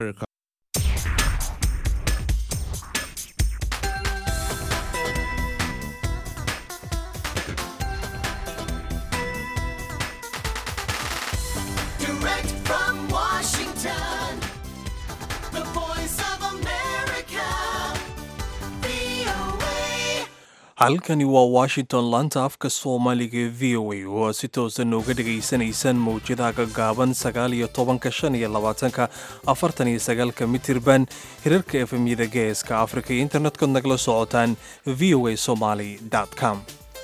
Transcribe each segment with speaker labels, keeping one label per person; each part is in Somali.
Speaker 1: Direct from Washington, the voice of America, VOA.
Speaker 2: halkani waa washington laanta afka soomaaliga ee v o a oo aad si toosan uga dhegaysanaysaan mawjadaha gaggaaban sagaal iyo tobanka shan iyo labaatanka afartan iyo sagaalka mitirban hirarka efemyada geeska afrika iyo internetkod nagala socotaan v o a somaly com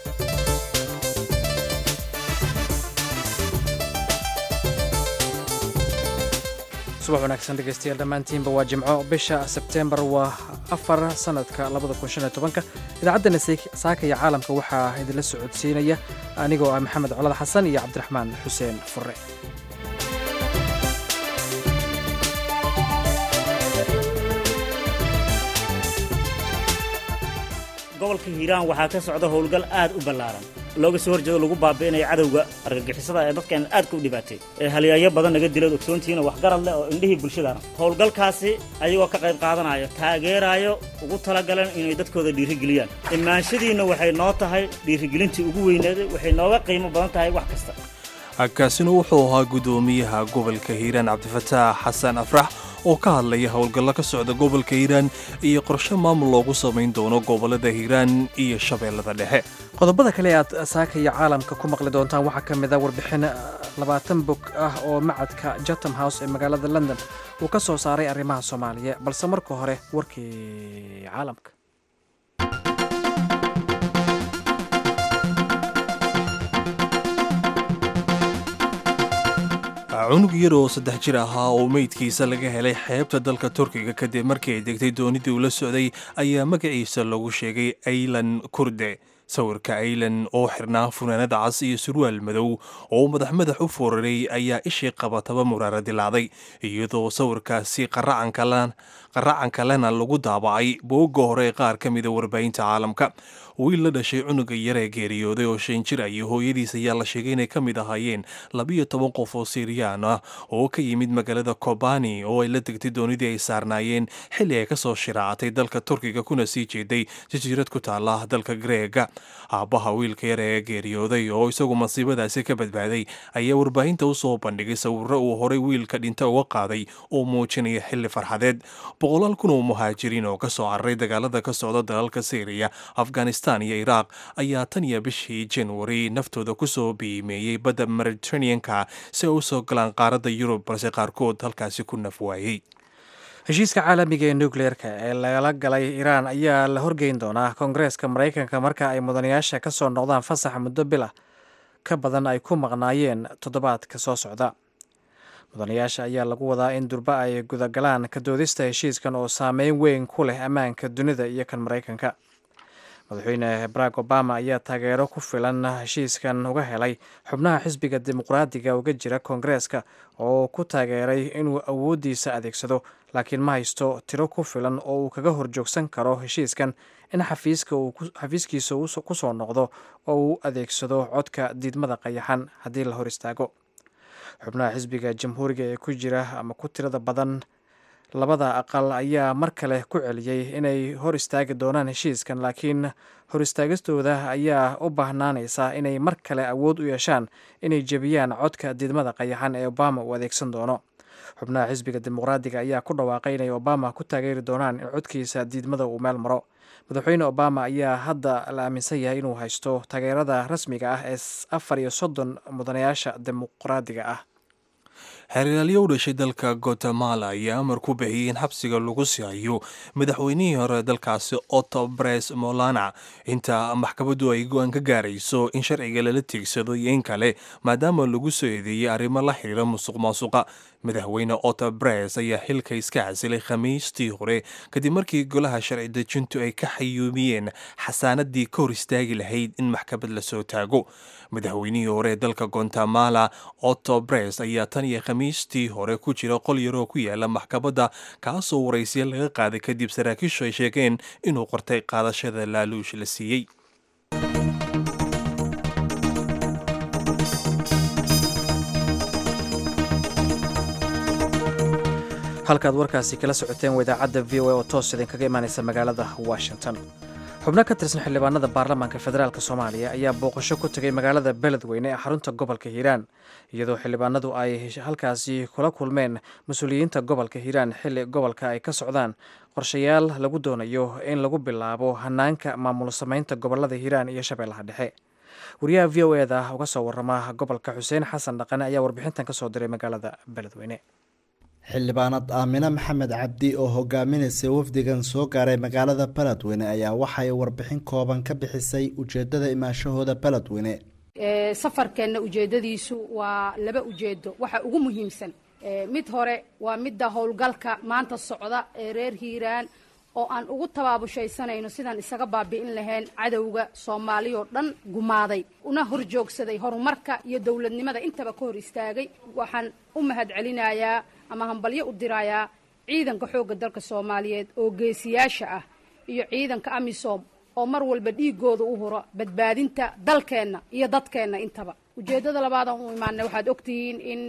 Speaker 3: subax wanaagsan dhegaystayaal dhammaantiinba waa jimco bisha sebteembar waa afar sanadka labada kun shan iyo tobanka idaacaddana saaka iyo caalamka waxaa idinla socodsiinaya anigoo ah maxamed colad xasan iyo cabdiraxmaan xuseen fure
Speaker 4: gobolka hiiraan waxaa ka socda howlgal aad u ballaaran looga soo horjeedo lagu baabi'inayo cadowga argagixisada ee dadkan aadka u dhibaatay ee halyaanyo badan naga dilaed ogsoontihiina waxgarad leh oo indhihii bulshadana howlgalkaasi ayagoo ka qayb qaadanaayo taageeraayo ugu talagaleen inay dadkooda dhiirigeliyaan imaanshadiinna waxay noo tahay dhiirigelintii ugu weyneeday waxay nooga qiimo badan tahay wax kasta
Speaker 2: kaasina wuxuu ahaa guddoomiyaha gobolka hiiraan cabdifataax xasan afrax oo ka hadlaya howlgallo ka socda gobolka hiiraan iyo qorshe maamul loogu samayn doono gobollada hiiraan iyo shabeellada dhexe
Speaker 3: qodobada kale aad saaka iyo caalamka ku maqli doontaan waxaa ka mid a warbixin labaatan bog ah oo macadka jatham house ee magaalada london uu ka soo saaray arrimaha soomaaliya balse marka hore warkii caalamka
Speaker 2: cunug yar oo saddex jir ahaa oo meydkiisa laga helay xeebta dalka turkiga kadib markii ay degtay doonidii uu la socday ayaa magaciisa lagu sheegay aylan kurde sawirka aylan oo xirnaa funaanada cas iyo surwaal madow oo madax madax u fooraray ayaa ishii qabataba muraara dilaaday iyadoo sawirkaasi qaracanka lena lagu daabacay boogga hore ee qaar ka mida warbaahinta caalamka wiil la dhashay cunuga yar ee geeriyooday oo shan jir ah iyo hooyadiis ayaa la sheegay inay ka mid ahaayeen labiyo toban qof oo siiriyaan ah oo ka yimid magaalada kobani oo ay la degtay doonidii ay saarnaayeen xilli ay kasoo shiraacatay dalka turkiga kuna sii jeeday jasiirad ku taala dalka greega aabbaha wiilka yar ee geeriyooday oo isagu masiibadaasi ka badbaaday ayaa warbaahinta usoo bandhigay sawiro uu horay wiilka dhinta uga qaaday oo muujinaya xilli farxadeed boqolaal kun oo muhaajiriin oo kasoo cararay dagaalada ka socda dalalka syriya afghanistan iyo iraaq ayaa tan iyo bishii januari naftooda kusoo biimeeyey badda mediterraneanka si ay usoo galaan qaaradda yurub balse qaarkood halkaasi ku naf waayey
Speaker 3: heshiiska caalamiga ee nukleerka ee lagala galay iiraan ayaa la horgeyn doonaa koongareeska maraykanka marka ay mudanayaasha ka soo noqdaan fasaxa muddo bila ka badan ay ku maqnaayeen toddobaadka soo socda mudanayaasha ayaa lagu wadaa in durba ay gudagalaan ka doodista heshiiskan oo saameyn weyn ku leh ammaanka dunida iyo kan maraykanka madaxweyne barack obama ayaa taageero ku filan heshiiskan uga helay xubnaha xisbiga dimuqraadiga uga jira koongareeska oo ku taageeray inuu awooddiisa adeegsado laakiin ma haysto tiro ku filan oo uu kaga horjoogsan karo heshiiskan in xafiiskiisa ku soo noqdo oo uu adeegsado codka diidmada qayaxan haddii la hor istaago xubnaha xisbiga jamhuuriga ee ku jira ama ku tirada badan labada aqal ayaa mar kale ku celiyey inay hor istaagi doonaan heshiiskan laakiin hor istaagistooda ayaa u baahnaanaysa inay mar kale awood u yeeshaan inay jebiyaan codka diidmada qayaxan ee obama uu adeegsan doono xubnaha xisbiga dimuqraadiga ayaa ku dhawaaqay inay obama ku taageeri doonaan in codkiisa diidmada uu meel maro madaxweyne obama ayaa hadda la aaminsan yahay inuu haysto taageerada rasmiga ah ee afar iyo soddon mudanayaasha dimuqraadiga ah
Speaker 2: xeeralyo u dhashay dalka guatemala ayaa amar ku bixiyey in xabsiga lagu sihayo madaxweynihii hore dalkaasi otto bres molana inta maxkamaddu ay go-aan ka gaarayso in sharciga lala tiigsado iyo in kale maadaama lagu soo eedeeyey arrimo la xiriira musuq maasuqa madaxweyne otto bres ayaa xilka iska casilay khamiistii hore kadib markii golaha sharci dejintu ay ka xayuumiyeen xasaanadii ka hor istaagi lahayd in maxkamad lasoo taago madaxweynihii hore ee dalka guatemala otto bres ayaa tan iyo khamiistii hore ku jira qol yaroo ku yaala maxkamadda kaasoo waraysiya laga qaaday kadib saraakiishu ay sheegeen inuu qortay qaadashada laaluush la siiyey
Speaker 3: halkaad warkaasi kala socoteen waa idaacadda v o a oo toos idinkaga imaanaysa magaalada washington xubno ka tirsan xildhibaanada baarlamaanka federaalk soomaaliya ayaa booqasho ku tegay magaalada beledweyne ee xarunta gobolka hiiraan iyadoo xildhibaanadu ay halkaasi kula kulmeen mas-uuliyiinta gobolka hiiraan xilli gobolka ay ka socdaan qorshayaal lagu doonayo in lagu bilaabo hanaanka maamul samaynta gobolada hiiraan iyo shabeellaha dhexe wariyaha v o eda uga soo warama gobolka xuseen xasan dhaqane ayaa warbixintan ka soo diray magaalada beledweyne
Speaker 5: xildhibaanad aamine maxamed cabdi oo hogaaminaysa wafdigan soo gaaray magaalada beledweyne ayaa waxay warbixin kooban ka bixisay ujeedada imaanshahooda beledweyne
Speaker 6: safarkeenna ujeedadiisu waa laba ujeedo waxa ugu muhiimsan mid hore waa midda howlgalka maanta socda ee reer hiiraan oo aan ugu tabaabushaysanayno sidaan isaga baabi'in lahayn cadowga soomaaliya oo dhan gumaaday una horjoogsaday horumarka iyo dowladnimada intaba ka hor istaagay waxaan u mahad celinayaa ama hambalyo u dirayaa ciidanka xoogga dalka soomaaliyeed oo geesiyaasha ah iyo ciidanka amisom oo mar walba dhiigooda u huro badbaadinta dalkeenna iyo dadkeenna intaba ujeeddada labaadaan u imaanay waxaad ogtihiin in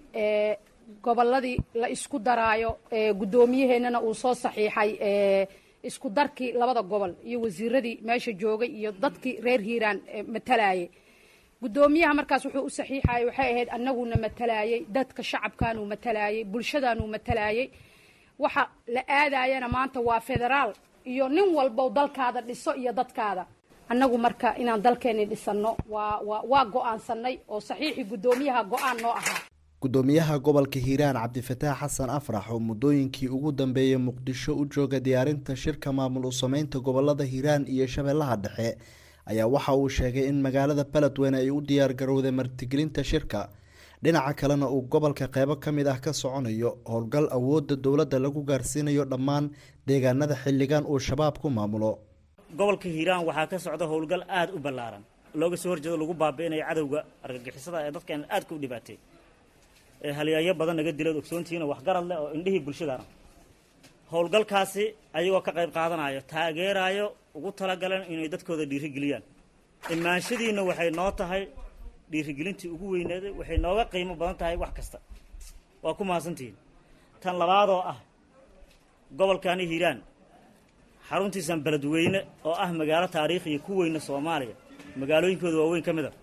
Speaker 6: gobolladii la isku daraayo guddoomiyaheennana uu soo saxiixay isku darkii labada gobol iyo wasiiradii meesha joogay iyo dadkii reer hiiraan matalayay guddoomiyaha markaas wuxuu u saxiixayay waxay ahayd annaguna matalayay dadka shacabkaanuu matalayay bulshadaanuu matalayay waxa la aadayana maanta waa federaal iyo nin walbow dalkaada dhiso iyo dadkaada annagu marka inaan dalkeenni dhisanno waa waa waa go-aansanay oo saxiixii guddoomiyaha go-aan noo ahaa
Speaker 5: gudoomiyaha gobolka hiiraan cabdifataax xasan afrax oo muddooyinkii ugu dambeeyay muqdisho u jooga diyaarinta shirka maamul u sameynta gobolada hiiraan iyo shabeellaha dhexe ayaa waxa uu sheegay in magaalada beledweyne ay u diyaar garowday martigelinta shirka dhinaca kalena uu gobolka qeybo ka mid ah ka soconayo howlgal awoodda dowladda lagu gaarsiinayo dhammaan deegaanada xilligan uu shabaab ku maamulo
Speaker 4: gobolka hiiraan waxaa ka socda howlgal aada u ballaaran looga soo horjeedo lagu baabi'inayo cadowga argagixisada ee dadkeena aadka u dhibaatay ee halyaayo badan naga dilood ogsoontihiina waxgarad leh oo indhihii bulshadana howlgalkaasi ayagoo ka qayb qaadanayo taageerayo ugu talagaleen inay dadkooda dhiirigeliyaan imaanshadiinna waxay noo tahay dhiirigelintii ugu weyneeday waxay nooga qiimo badan tahay wax kasta waa ku mahadsantihiin tan labaadoo ah gobolkani hiiraan xaruntiisan beledweyne oo ah magaalo taariikhiya ku weyna soomaaliya magaalooyinkooda waaweyn ka mid a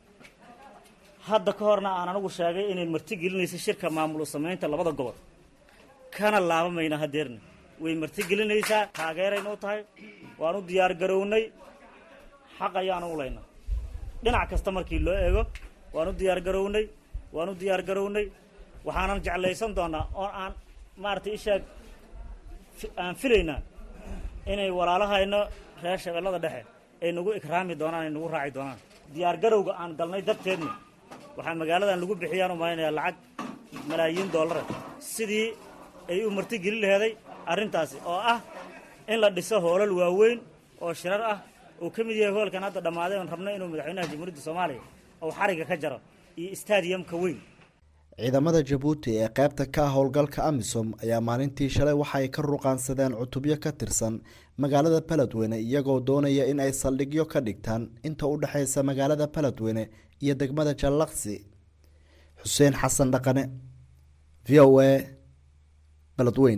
Speaker 4: hadda ka horna aan anagu sheegay inay marti gelinaysa shirka maamul u samaynta labada gobol kana laabamayna hadeerna way marti gelinaysaa taageeraynuu tahay waan u diyaar garownay xaq ayaanu u laynaa dhinac kasta markii loo eego waan u diyaar garownay waan u diyaar garownay waxaanan jeclaysan doonaa oo aan maaragtay ishaag aan filaynaa inay walaalahayno reer shabeellada dhexe ay nagu ikraami doonaan ay nagu raaci doonaan diyaar garowga aan galnay darteedna waxaa magaaladan lagu bixiyaan u malaynayaa lacag malaayiin dollara sidii ay u marti gelin laheeday arrintaasi oo ah in la dhiso hoolal waaweyn oo shirar ah uu ka mid yahay hoolkan hadda dhammaaday oon rabno inuu madaxweynaha jamhuuriyadda soomaaliya uu xariga ka jaro iyo stadiyamka weyn
Speaker 5: ciidamada jabuuti ee qaybta ka ah howlgalka amisom ayaa maalintii shalay waxay ka ruqaansadeen cutubyo ka tirsan magaalada beledweyne iyagoo doonaya in ay saldhigyo ka dhigtaan inta u dhexaysa magaalada beledweyne iyo degmada jallaqsi xuseen xasan dhaqane v o a beledweyn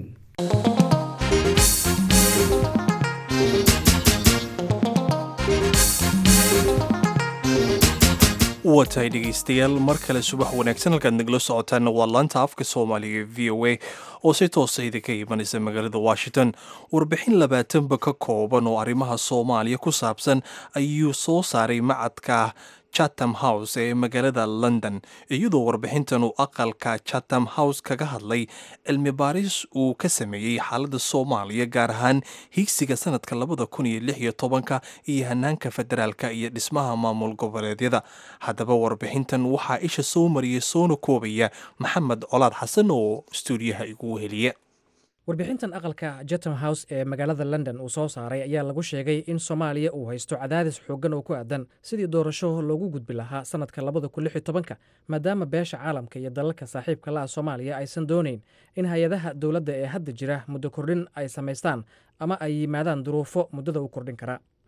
Speaker 2: watahay dhegeystayaal mar kale subax wanaagsan halkaad nagala socotaanna waa laanta afka soomaaliga v o a oo si toosa idinka imanaysa magaalada washington warbixin labaatanba ka kooban oo arrimaha soomaaliya ku saabsan ayuu soo saaray macadka chatham house ee magaalada london iyadoo warbixintan uu aqalka chatham house kaga hadlay cilmi baaris uu ka sameeyey xaaladda soomaaliya gaar ahaan higsiga sanadka labada kun iyo lix iyo tobanka iyo hanaanka federaalka iyo dhismaha maamul goboleedyada haddaba warbixintan waxaa isha soo mariyay soona koobaya maxamed colaad xasan oo stuudiyaha igu weheliya
Speaker 3: warbixintan aqalka chatham house ee magaalada london uu soo saaray ayaa lagu sheegay in soomaaliya uu haysto cadaadis xooggan oo ku aadan sidii doorasho loogu gudbi lahaa sanadka labada kun lix iyo tobanka maadaama beesha caalamka iyo dalalka saaxiibka la ah soomaaliya aysan doonayn in hay-adaha dowladda ee hadda jira muddo kordhin ay samaystaan ama ay yimaadaan duruufo muddada u kordhin kara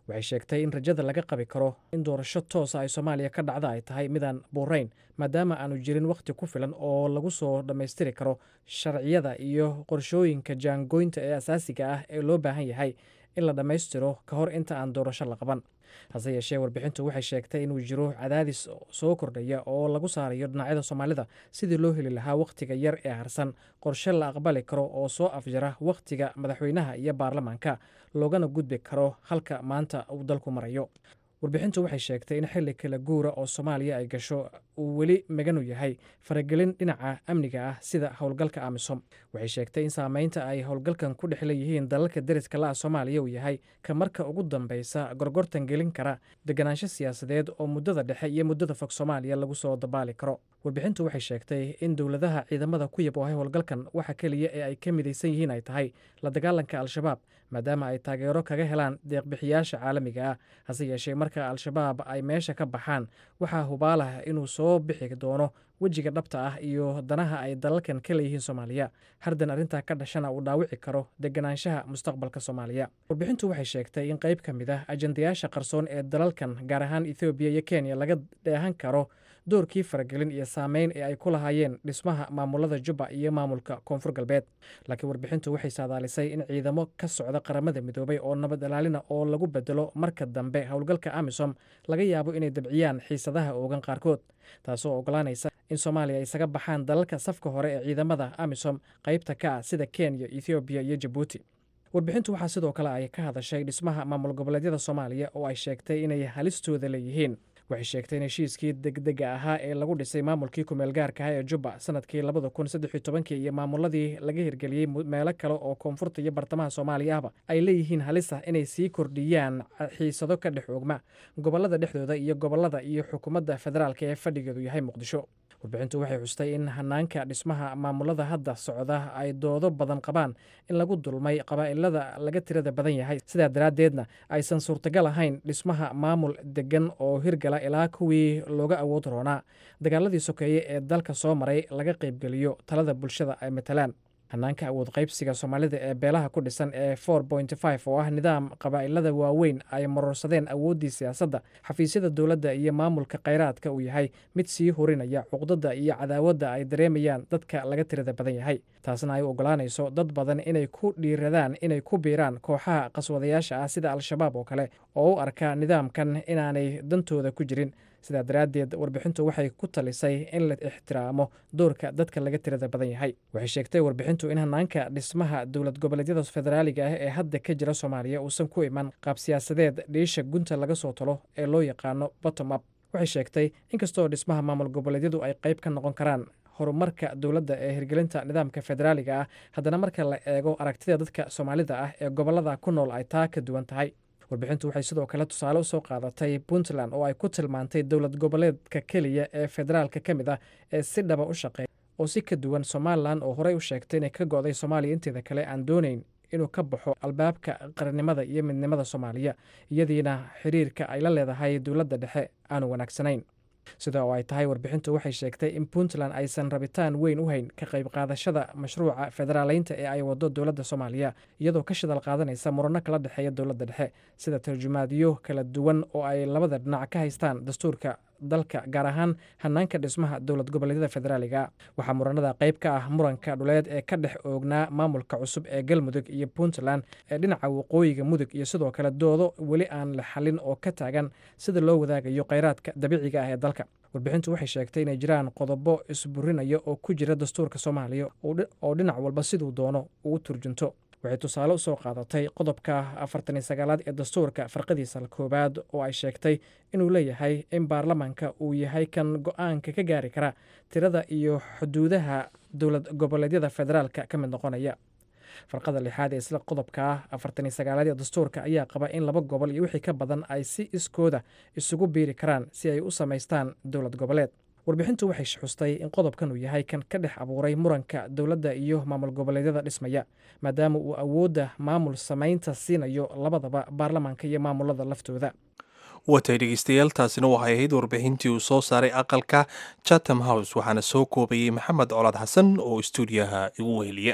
Speaker 3: waxay sheegtay in rajada laga qabi karo in doorasho toosa ay soomaaliya ka dhacda ay tahay midaan buurayn maadaama aanu jirin wakhti ku filan oo lagu soo dhammaystiri karo sharciyada iyo qorshooyinka jaangoynta ee asaasiga ah ee loo baahan yahay in la dhammaystiro ka hor inta aan doorasho la qaban hase yeeshee warbixintu waxay sheegtay inuu jiro cadaadis soo kordhaya oo lagu saarayo dhinacyada soomaalida sidii loo heli lahaa wakhtiga yar ee harsan qorshe la aqbali karo oo soo afjara wakhtiga madaxweynaha iyo baarlamaanka loogana gudbi karo halka maanta uu dalku marayo warbixintu waxay sheegtay in xilli kala guura oo soomaaliya ay gasho uu weli maganu yahay faragelin dhinaca amniga ah sida howlgalka amisom waxay sheegtay in saameynta ay howlgalkan ku dhex leeyihiin dalalka deriska la-a soomaaliya uu yahay ka marka ugu dambeysa gorgortan gelin kara deganaansho siyaasadeed oo muddada dhexe iyo muddada fog soomaaliya lagu soo dabaali karo warbixintu waxay sheegtay in dowladaha ciidamada ku yaboohay howlgalkan waxa keliya ee ay ka midaysan yihiin ay tahay la dagaalanka al-shabaab maadaama ay taageero kaga helaan deeqbixiyaasha caalamiga ah hase yeeshee marka al-shabaab ay meesha ka baxaan waxaa hubaalah inuu soo bixi doono wejiga dhabta ah iyo danaha ay dalalkan ka leeyihiin soomaaliya hardan arrintaa ka dhashana uu dhaawici karo deganaanshaha mustaqbalka soomaaliya warbixintu waxay sheegtay in qayb ka mid ah ajandayaasha qarsoon ee dalalkan gaar ahaan ethoobiya iyo kenya laga dheehan karo doorkii faragelin iyo saameyn ee ay ku lahaayeen dhismaha maamulada jubba iyo maamulka koonfur galbeed laakiin warbixintu waxay saadaalisay in ciidamo ka socda qaramada midoobay oo nabad ilaalina oo lagu bedelo marka dambe howlgalka amisom laga yaabo inay dabciyaan xiisadaha oogan qaarkood taasoo ogolaanaysa in soomaaliya isaga baxaan dalalka safka hore ee ciidamada amisom qaybta ka ah sida kenya ethoobiya iyo jabuuti warbixintu waxaa sidoo kale ay ka hadashay dhismaha maamul goboleedyada soomaaliya oo ay sheegtay inay halistooda leeyihiin waxay sheegtay in heshiiskii degdega ahaa ee lagu dhisay maamulkii kumeel gaarka ah ee jubba sanadkii labada kun saddex iyo tobankii iyo maamuladii laga hirgeliyey meelo kale oo koonfurta iyo bartamaha soomaaliya ahba ay leeyihiin halis ah inay sii kordhiyaan xiisado ka dhex oogma gobolada dhexdooda iyo gobolada iyo xukuumadda federaalka ee fadhigeedu yahay muqdisho warbixintu waxay xustay in hanaanka dhismaha maamulada hadda socda ay doodo badan qabaan in lagu dulmay qabaa'ilada laga tirada badan yahay sidaa daraaddeedna aysan suurtagal ahayn dhismaha maamul degan oo hirgala ilaa kuwii looga awood roonaa dagaaladii sokeeye ee dalka soo maray laga qaybgeliyo talada bulshada ay matalaan hanaanka awood qaybsiga soomaalida ee beelaha ku dhisan ee for point five oo ah nidaam qabaa'ilada waaweyn ay marorsadeen awooddii siyaasadda xafiisyada dowladda iyo maamulka khayraadka uu yahay mid sii horinaya cuqdada iyo cadaawadda ay dareemayaan dadka laga tirada badan yahay taasna ay u ogolaanayso dad badan inay ku dhiiradaan inay ku biiraan kooxaha qaswadayaasha ah sida al-shabaab oo kale oo u arka nidaamkan inaanay dantooda ku jirin sidaa daraaddeed warbixintu waxay ku talisay in la ixtiraamo doorka dadka laga tirada badan yahay waxay sheegtay warbixintu in hanaanka dhismaha dowlad goboleedyada federaaliga ah ee hadda ka jira soomaaliya uusan ku iman qaab siyaasadeed dhiisha gunta laga soo talo ee loo yaqaano bottom up waxay sheegtay inkastoo dhismaha maamul goboleedyadu ay qayb ka noqon karaan horumarka dowladda ee hirgelinta nidaamka federaaliga ah haddana marka la eego aragtida dadka soomaalida ah ee gobolada ku nool ay taa ka duwan tahay warbixintu waxay sidoo kale tusaale usoo qaadatay puntland oo ay ku tilmaantay dowlad goboleedka keliya ee federaalka ka mid ah ee si dhaba u shaqeeya oo si ka duwan somalilan oo horey u sheegtay inay ka go'day soomaaliya inteeda kale aan doonayn inuu ka baxo albaabka qarannimada iyo midnimada soomaaliya iyadiina xiriirka ay la leedahay dowladda dhexe aanu wanaagsanayn sida oo ay tahay warbixintu waxay sheegtay in puntland aysan rabitaan weyn u hayn ka qayb qaadashada mashruuca federaaleynta ee ay wado dowladda soomaaliya iyadoo ka shidal qaadanaysa murano kala dhexeeya dowladda dhexe sida tarjumaadyo kala duwan oo ay labada dhinac ka haystaan dastuurka dalka gaar ahaan hanaanka dhismaha dowlad goboleedyada federaaliga waxaa muranada qayb ka ah muranka dhuleed ee ka dhex oognaa maamulka cusub ee galmudug iyo puntland ee dhinaca waqooyiga mudug iyo sidoo kale doodo weli aan la xalin oo ka taagan sida loo wadaagayo kheyraadka dabiiciga ah ee dalka warbixintu waxay sheegtay inay jiraan qodobo isburinaya oo ku jira dastuurka soomaaliya oo dhinac walba siduu doono uu turjunto waxay tusaale usoo qaadatay qodobka afartan iyo sagaalaad ee dastuurka farqadiisa koowaad oo ay sheegtay inuu leeyahay in baarlamaanka uu yahay kan go-aanka ka gaari kara tirada iyo xuduudaha dowlad goboleedyada federaalka ka mid noqonaya farqada lixaad ee isla qodobka afartan iyo sagaalaad ee dastuurka ayaa qaba in laba gobol iyo wixii ka badan ay si iskooda isugu biiri karaan si ay u samaystaan dowlad goboleed warbixintu waxay xustay in qodobkan uu yahay kan ka dhex abuuray muranka dowladda iyo maamul goboleedyada dhismaya maadaama uu awoodda maamul samaynta siinayo labadaba baarlamaanka iyo maamulada laftooda
Speaker 2: watay dhegeystayaal taasina waxay ahayd warbixintii uu soo saaray aqalka chatham house waxaana soo koobayey maxamed colaad xasan oo istuudiyaha igu weheliya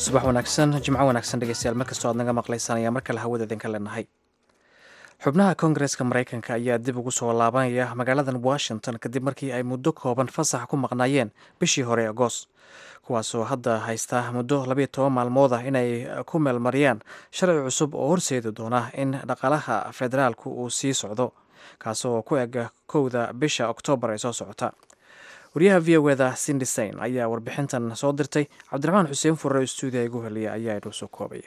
Speaker 3: subax wanaagsan jimco wanaagsan dhegeystayaal markastoo aad naga maqlaysaan ayaa mar kale hawada idinka leenahay xubnaha koongareska maraykanka ayaa dib ugu soo laabanaya magaaladan washington kadib markii ay muddo kooban fasax ku maqnaayeen bishii hore agoos kuwaasoo hadda haysta muddo labayo toban maalmood ah inay ku meelmariyaan sharci cusub oo horseedi doona in dhaqaalaha federaalku uu sii socdo kaasoo ku eg kowda bisha oktoobar ee soo socota wariyaha v o eda sindisain ayaa warbixintan soo dirtay cabdiraxmaan xuseen furre oo stuudiya igu heliya ayaa inoo soo koobaya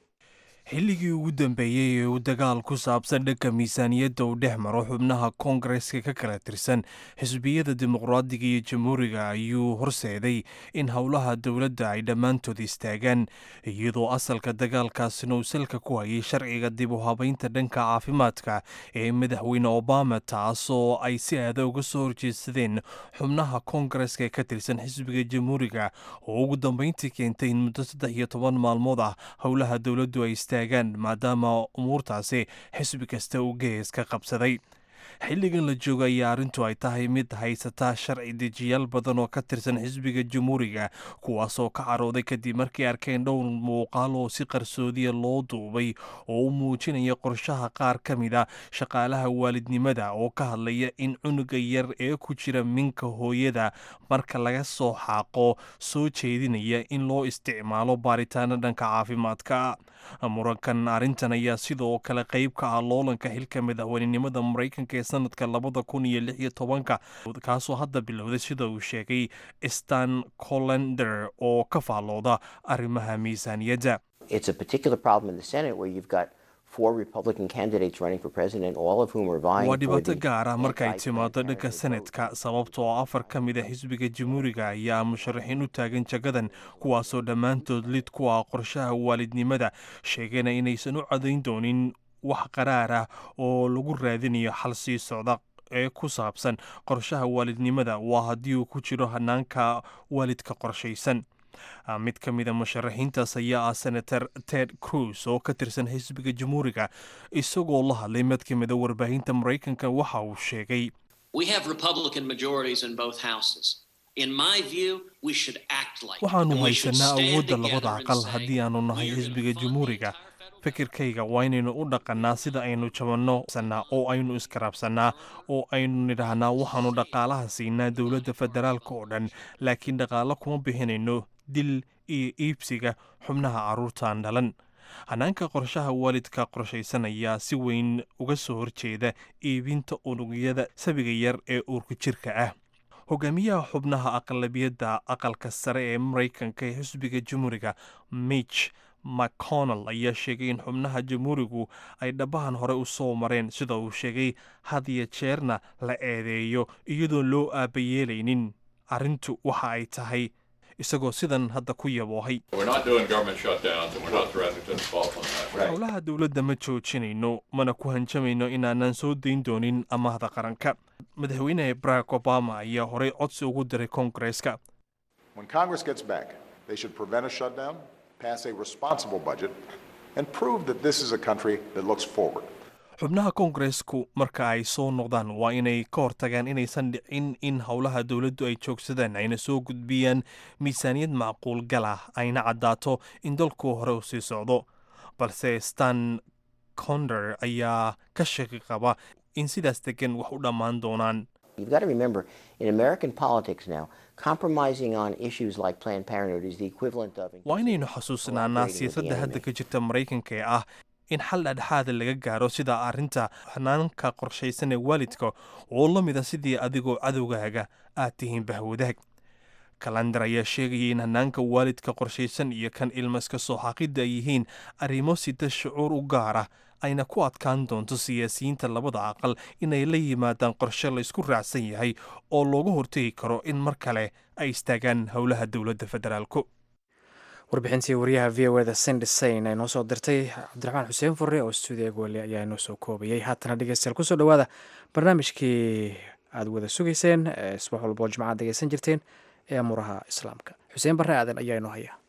Speaker 2: xilligii ugu dambeeyey ee uu dagaal ku saabsan dhanka miisaaniyadda uu dhex maro xubnaha koongareska ka kala tirsan xisbiyada dimuqraadiga iyo jamhuuriga ayuu horseeday in howlaha dowladda ay dhammaantood istaagaan iyadoo asalka dagaalkaasina uu salka ku hayay sharciga dib u habaynta dhanka caafimaadka ee madaxweyne obama taasoo ay si aada uga soo horjeedsadeen xubnaha koongareska ee ka tirsan xisbiga jamhuuriga oo ugu dambeyntii keentay in muddo saddex iyo toban maalmood ah howlaha dowladdu ay istaagaan maadaama umuurtaasi xisbi kasta uu gees ka qabsaday xilligan la jooga ayaa arrintu ay tahay mid haysata sharci dejiyaal badan oo ka tirsan xisbiga jamhuuriga kuwaasoo ka carooday kadib markay arkeen dhowr muuqaal oo si qarsoodiya loo duubay oo u muujinaya qorshaha qaar ka mid a shaqaalaha waalidnimada oo ka hadlaya in cunuga yar ee ku jira minka hooyada marka laga soo xaaqo soo jeedinaya in loo isticmaalo baaritaano dhanka caafimaadka murankan arrintan ayaa sidoo kale qayb ka ah loolanka xilka madaxweynenimada maraykanka ee sanadka labada kun iyo lix iyo tobanka kaasoo hadda bilowday sida uu sheegay stan collender oo ka faallooda arrimaha miisaaniyadda
Speaker 7: It's a particular problem in the Senate where you've got four Republican candidates running for president, all of whom are vying
Speaker 2: waa
Speaker 7: for
Speaker 2: dhibaato
Speaker 7: the
Speaker 2: gaar ah markay
Speaker 7: anti-Planned
Speaker 2: timaado dhanka
Speaker 7: Parenthood vote.
Speaker 2: senatka sababtoo ah afar ka mid a xisbiga jamhuuriga ayaa musharaxiin u taagan jagadan kuwaasoo dhammaantood lid ku ah qorshaha waalidnimada sheegana inaysan u cadayn doonin wax qaraar ah oo lagu raadinayo xal sii socda ee ku saabsan qorshaha waalidnimada waa haddii uu ku jiro hanaanka waalidka qorshaysan Ah, mid ka mid a musharaxiintaas ayaa ah senator ted cruz oo ka tirsan xisbiga jamhuuriga isagoo la hadlay mid ka mid a warbaahinta maraykanka waxa uu sheegay
Speaker 8: We have Republican majorities in both houses. In my view, we should act like it,
Speaker 2: waxaanu
Speaker 8: and we should
Speaker 2: haysanaa
Speaker 8: stand
Speaker 2: awoodda
Speaker 8: together
Speaker 2: labada
Speaker 8: and
Speaker 2: aqal
Speaker 8: say,
Speaker 2: haddii aanu nahay
Speaker 8: "We are
Speaker 2: xisbiga
Speaker 8: gonna fund the
Speaker 2: jamhuuriga
Speaker 8: entire federal
Speaker 2: fikirkayga waa inaynu u dhaqannaa sida aynu jabanno sanaa oo aynu iskaraabsannaa oo aynu nidhaahnaa waxaanu dhaqaalaha siinaa dowladda federaalka oo dhan laakiin dhaqaalo kuma bixinayno dil iyo iibsiga xubnaha carruurtaan dhalan hanaanka qorshaha waalidka qorshaysan ayaa si weyn uga soo horjeeda iibinta unugyada sabiga yar ee uurku jirka ah hogaamiyaha xubnaha aqlabiyadda aqalka sare ee maraykanka ee xisbiga jamhuuriga mitch mcconnell ayaa sheegay in xubnaha jamhuurigu ay dhabahan hore u soo mareen sida uu sheegay had iyo jeerna la eedeeyo iyadoon loo aabayeelaynin arrintu waxa ay tahay isagoo sidan hadda ku yaboohay
Speaker 9: We're not doing government shutdowns and we're not threatening to default on that.
Speaker 2: howlaha dowladda ma joojinayno mana ku hanjamayno inaanan soo dayn doonin amahda qaranka madaxweyne barack obama ayaa horey codsi ugu diray koongareeska
Speaker 10: When Congress gets back, they should prevent a shutdown, pass a responsible budget, and prove that this is a country that looks forward.
Speaker 2: xubnaha koongareesku marka ay soo noqdaan waa inay ka hortagaan inaysan dhicin in howlaha dowladdu ay joogsadaan ayna soo gudbiyaan miisaaniyad macquul gal ah ayna caddaato in dalku hore u sii socdo balse stan conder ayaa ka shaki qaba in sidaas degan wax u dhammaan doonaan
Speaker 7: You've got to remember, in American politics now, compromising on issues like Planned Parenthood is the equivalent of
Speaker 2: waa inaynu xasuusnaanaa siyaasadda hadda ka jirta maraykanka ee ah in xal dhexdhexaada laga gaaro sida arrinta hanaanka qorshaysan ee waalidka oo la mida sidii adigoo cadowgaaga aad tihiin bahwadaag kalandar ayaa sheegayay in hanaanka waalidka qorshaysan iyo kan ilmaska soo xaqidda ay yihiin arrimo sida shucuur u gaara ayna ku adkaan doonto siyaasiyiinta labada aqal inay la yimaadaan qorshe la isku raacsan yahay oo looga hortegi karo in mar kale ay istaagaan howlaha dowladda federaalku
Speaker 3: warbixintii wariyaha v o eda sindhisayn ay noo soo dirtay cabdiraxmaan xuseen furre oo stuudiga goole ayaa inoo soo koobayay haatana dhegeystayaal kusoo dhowaada barnaamijkii aad wada sugayseen ee subax walba oo jimcaad dhegeysan jirteen ee amuraha islaamka xuseen barre aadan ayaa inoo haya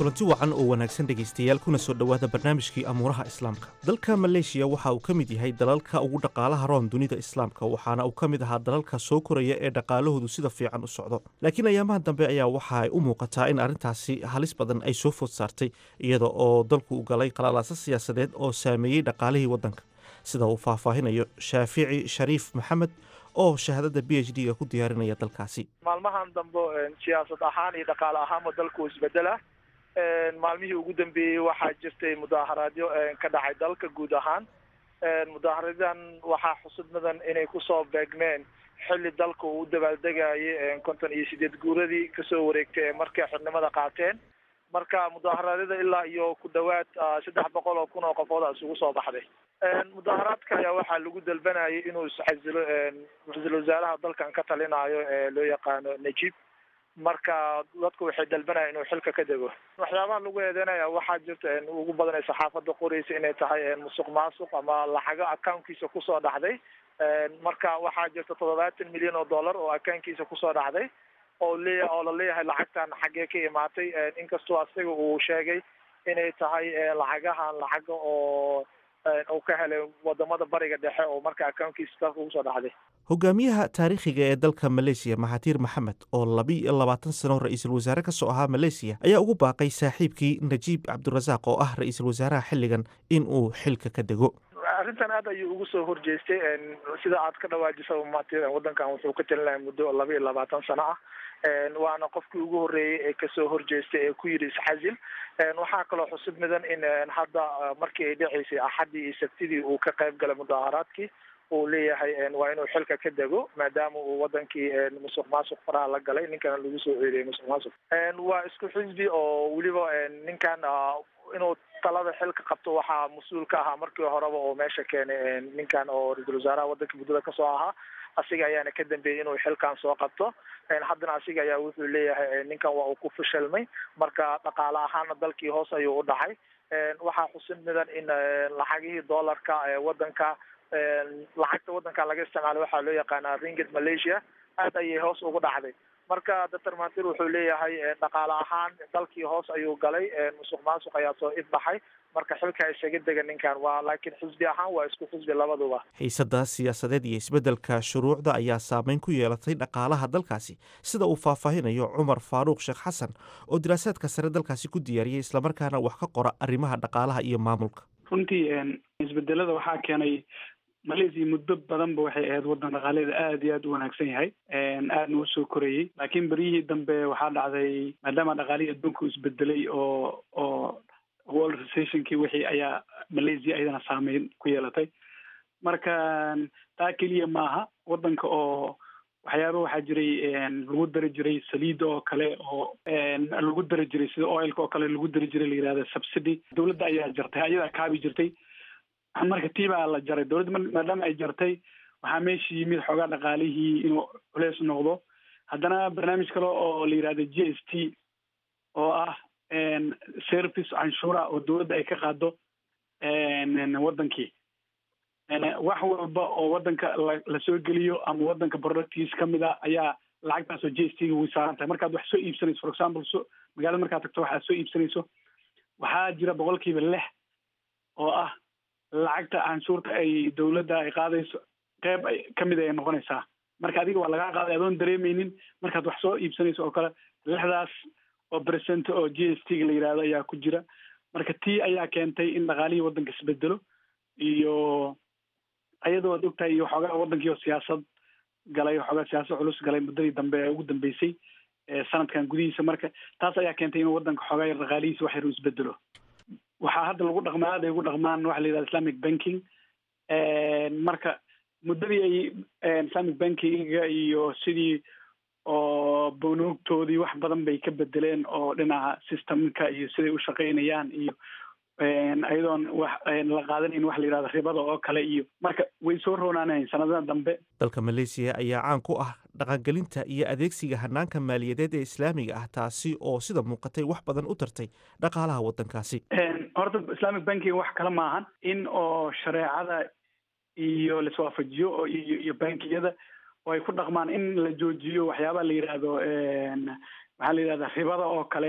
Speaker 11: kulanti wacan oo wanaagsan dhegaystayaal kuna soo dhowaada barnaamijkii amuuraha islaamka dalka maleeshiya waxa uu ka mid yahay dalalka ugu dhaqaalaha roon dunida islaamka waxaana uu ka mid ahaa dalalka soo koraya ee dhaqaalahoodu sida fiican u socdo laakiin ayaamaha dambe ayaa waxa ay u muuqataa in arrintaasi halis badan ay soo food saartay iyada oo dalku u galay qalalaasa siyaasadeed oo saameeyey dhaqaalihii waddanka sida uu faahfaahinayo shaafici shariif maxamed oo shahaadada b h d ga ku diyaarinaya dalkaasi
Speaker 12: maalmahan dambe siyaasad ahaan iyo dhaqaale ahaanba dalku isbedela maalmihii ugu dambeeyey waxaa jirtay mudaaharaadyo ka dhacay dalka guud ahaan mudaaharadan waxaa xusud mudan inay kusoo beegmeen xilli dalka uu u dabaaldegayay konton iyo sideed guuradii kasoo wareegtay ee markay xornimada qaateen marka mudaaharaadada ilaa iyo ku dhawaad saddex boqol oo kun oo qofood isugu soo baxday mudaaharaadka ayaa waxaa lagu dalbanayay inuu isxasilo ra-iisul wasaaraha dalkan ka talinayo ee loo yaqaano najib marka dadku waxay dalbanayaan inuu xilka ka dego waxyaabaha lagu eedeynaya waxaa jirta ugu badan ee saxaafadda qoraysa inay tahay musuq maasuq ama lacago accounkiisa kusoo dhacday marka waxaa jirta toddobaatan milyan oo dollar oo accounkiisa kusoo dhacday oo leeya oo la leeyahay lacagtan xaggee ka imaatay inkastoo asaga uu sheegay inay tahay lacagahan lacaga oo uu ka helay wadamada bariga dhexe oo marka accounkiisa dalka ugu soo dhacday
Speaker 11: hogaamiyaha taariikhiga ee dalka maleesiya maxatiir maxamed oo laba iyo labaatan sano ra-iisul wasaare ka soo ahaa maleesiya ayaa ugu baaqay saaxiibkii najiib cabdirasaaq oo ah ra-iisul wasaaraha xilligan in uu xilka ka dego
Speaker 12: arrintan aad ayuu ugu soo horjeestay sida aad ka dhawaajisa matir waddankan wuxuu ka talinaya muddo laba iyo labaatan sano ah waana qofkii ugu horreeyey ee kasoo horjeestay ee ku yidhi isxasil waxaa kaloo xusub mudan in hadda markii ay dhaceysay axaddii iyo sabtidii uu ka qayb galay mudaaharaadkii uu leeyahay waa inuu xilka ka dego maadaama uu wadankii musuq maasuq faraha la galay ninkana lagu soo eedeyay musuq maasuq waa isku xisbi oo weliba ninkan inuu talada xilka qabto waxaa mas-uul ka ahaa markii horeba oo meesha keenay ninkan oo ra-iisul wasaaraha waddanka muddada kasoo ahaa asiga ayaana ka dambeeyey inuu xilkan soo qabto haddana asiga ayaa wuxuu leeyahay ninkan waa uu ku fashilmay marka dhaqaale ahaana dalkii hoos ayuu u dhacay waxaa xusin mudan in lacagihii dollarka ee wadanka lacagta wadanka laga isticmaalo waxaa loo yaqaanaa ringgit malaysia aad ayay hoos ugu dhacday marka doctor matir wuxuu leeyahay dhaqaale ahaan dalkii hoos ayuu galay musuq maasuq ayaa soo ifbaxay marka xilka isaga dega ninkan waa laakiin xisbi ahaan waa isku xisbi labaduba
Speaker 11: xiisadda siyaasadeed iyo isbeddelka shuruucda ayaa saameyn ku yeelatay dhaqaalaha dalkaasi sida uu faahfaahinayo cumar faaruuq sheekh xasan oo diraasaadka sare dalkaasi ku diyaariyey islamarkaana wax ka qora arrimaha dhaqaalaha iyo maamulka
Speaker 13: runtii isbedelada waxaa keenay malaysia muddo badanba waxay ahayd waddan dhaqaaleeda aada iyo aada u wanaagsan yahay aadna usoo korayey laakiin beryihii dambe waxaa dhacday maadaama dhaqaalihii adduunka u isbedelay oo oo world recessionkii wixii ayaa malaysia ayadana saameyn ku yeelatay marka taa keliya maaha waddanka oo waxyaaba waxaa jiray lagu dari jiray saliida oo kale oo lagu dari jiray sida oilka oo kale lagu dari jiray la yihahda subsidy dowladda ayaa jartay ayadaa kaabi jirtay marka tii baa la jaray dowladda maadaama ay jartay waxaa meesha yimid xoogaa dhaqaalihii inuu culeys noqdo haddana barnaamij kale oo la yihahda g s t oo ah service canshuura oo dowladda ay ka qaado waddankii wax walba oo waddanka lasoo geliyo ama waddanka productiis kamid a ayaa lacagtaasoo g s t ga way saaran tahay markaad wax soo iibsanayso for example so magaalada markaad tagto waxaad soo iibsanayso waxaa jira boqolkiiba lix oo ah lacagta canshuurta ay dowladda ay qaadayso qeyb ay kamid ay noqonaysaa marka adiga waa lagaa qaaday adoon dareemeynin markaad wax soo iibsanayso oo kale lixdaas oo percent oo g s t ga la yihahdo ayaa ku jira marka tii ayaa keentay in dhaqaalihii waddanka isbedelo iyo ayadoo ad ogtahay iyo waxoogaa waddankii oo siyaasad galay waxoogaa siyaasad culus galay muddadii dambe ee ugu dambeysay sanadkan gudihiisa marka taas ayaa keentay inuu waddanka xoogaa yar dhaqaalihiisa wax yar u isbedelo waxaa hadda lagu dhaqmaa aad ay ugu dhaqmaan waxa la yihahda islamic banking marka muddadii ay islamic bankinga iyo sidii oo bonoogtoodii wax badan bay ka bedeleen oo dhinaca systemka iyo siday u shaqaynayaan iyo ayadoon wax la qaadanayn wax la yihahdo ribada oo kale iyo marka way soo roonaanayn sanadada dambe
Speaker 11: dalka maleesiya ayaa caan ku ah dhaqangelinta iyo adeegsiga hanaanka maaliyadeed ee islaamiga ah taasi oo sida muuqatay wax badan u tartay dhaqaalaha waddankaasi
Speaker 13: horta islamic banking wax kale maahan in oo shareecada iyo laiswaafajiyo oo iyo iyo bankiyada oo ay ku dhaqmaan in la joojiyo waxyaabaha la yihahdo maxaa la yihahda ribada oo kale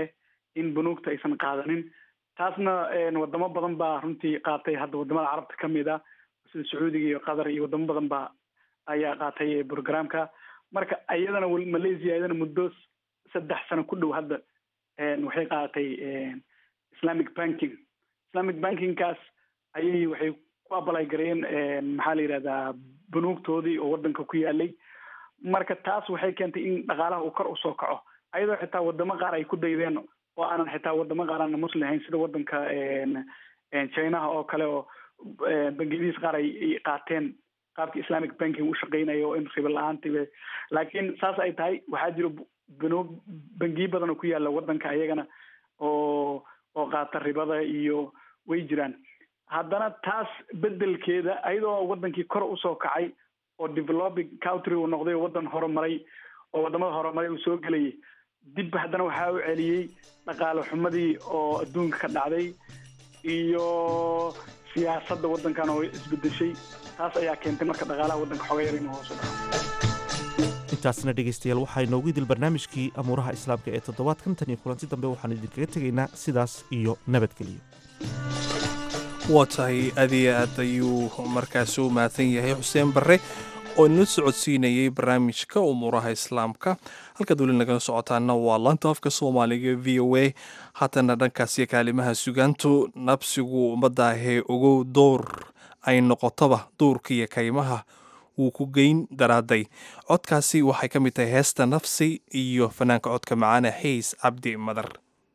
Speaker 13: in bunuugta aysan qaadanin taasna wadamo badan baa runtii qaatay hadda wadamada carabta ka mid ah sida sacuudiga iyo qatar iyo wadamo badan baa ayaa qaatay programka marka iyadana malaysia iyadana muddo saddex sano ku dhow hadda waxay qaadatay islamic banking islamic bankingkaas ayay waxay ku abalay gareeyeen maxaa la yidhahdaa bunuugtoodii oo wadanka ku yaalay marka taas waxay keentay in dhaqaalaha uu kor usoo kaco ayadoo xitaa wadamo qaar ay ku daydeen oo aanan xitaa wadamo qaar aanan muslim ahayn sida wadanka chinaha oo kale oo bangiyadiis qaar ay qaateen qaabka islamic banking u shaqeynayo in ribo la-aantiba laakiin saas ay tahay waxaa jiro banuug bangiyo badan oo ku yaala wadanka ayagana oo oo qaata ribada iyo way jiraan haddana taas bedelkeeda ayadoo wadankii kor usoo kacay oo developing country uu noqday oo wadan horumaray oo wadamada horumaray uu soo gelayay dib haddana waxaa u celiyey dhaqaale xumadii oo adduunka ka dhacday iyo siyaasadda waddankan oo isbedeshay taas ayaa keentay marka dhaqaalaha waddanka xoga yar inuu hoos u dhaco
Speaker 11: intaasna dhegaystayaal waxaa inoogu idil barnaamijkii amuuraha islaamka ee toddobaadkan tan iyo kulanti dambe waxaan idinkaga tegaynaa sidaas iyo nabadgelyo
Speaker 2: waa tahay aad iyo aad ayuu markaasi u mahadsan yahay xuseen barre oo inala socodsiinayay barnaamijka umuuraha islaamka halkaad weli nagala socotaana waa laanta afka soomaaliga v o a haatana dhankaasiyo kaalimaha sugaantu nabsigu ummaddaahee ogow door ay noqotoba duurka iyo kaymaha wuu ku geyn daraaday codkaasi waxay ka mid tahay heesta nafsi iyo fanaanka codka macaane xiis cabdi madar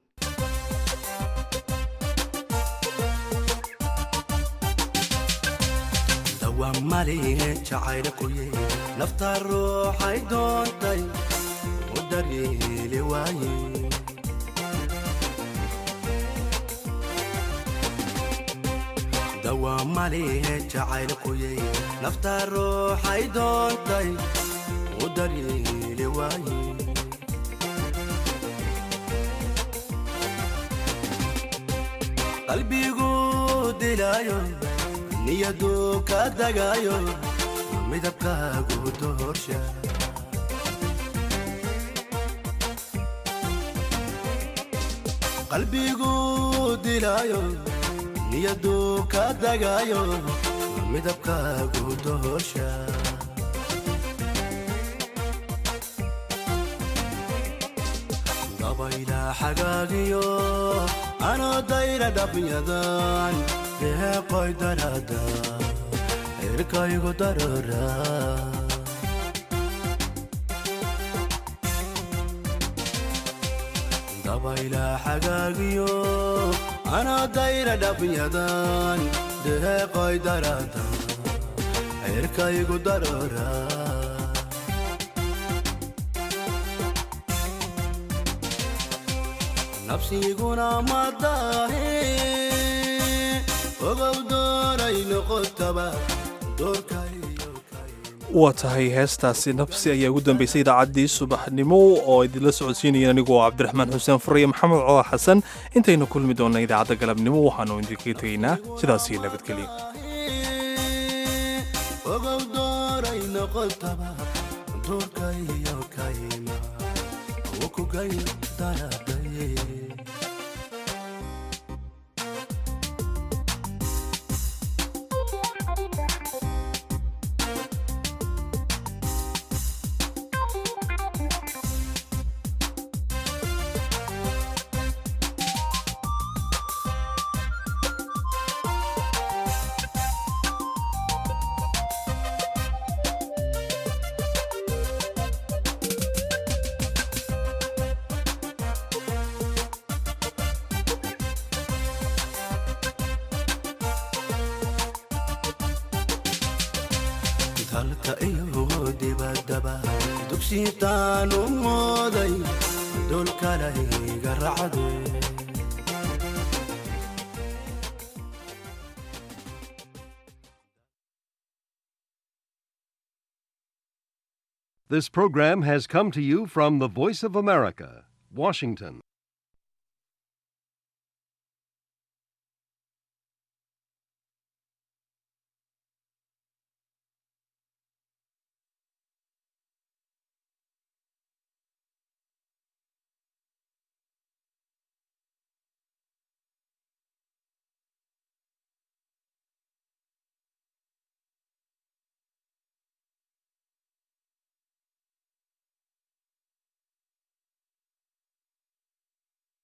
Speaker 14: malihe jacayla kuye nafta ruuxay doontay u daryeeli waaye dawaa malihe jacayla kuye nafta ruuxay doontay u daryeeli waaye qalbigu dilaayo niyadu ka dagayo midabkaagu doorsha qalbigu dilaayo niyadu ka dagayo midabkaagu doorsha dabayla xagaagiyo anoo dayra dhabyadan deeqoy darada erkaygu darora dabayla xagaagiyo anoo dayra dhabyadan deeqoy darada erkaygu darora nafsiguna madaahe ogow dooray noqotaba doorkay
Speaker 2: waa tahay heestaasi nafsi ayaa ugu dambeysay idaacaddii subaxnimo oo idinla socodsiinayeen anigoo cabdiraxmaan xuseen furaya maxamed cooa xasan intaynu kulmi doonna idaacadda galabnimo waxaanu idinkaga tegaynaa sidaas iyo nabadgelyo
Speaker 14: ogow dooray noqotaba doorkayo kayma ukugay daradaye dalka iyo dibaddaba dugsitaan u mooday dulkalayga racde
Speaker 15: This program has come to you from the Voice of America, Washington.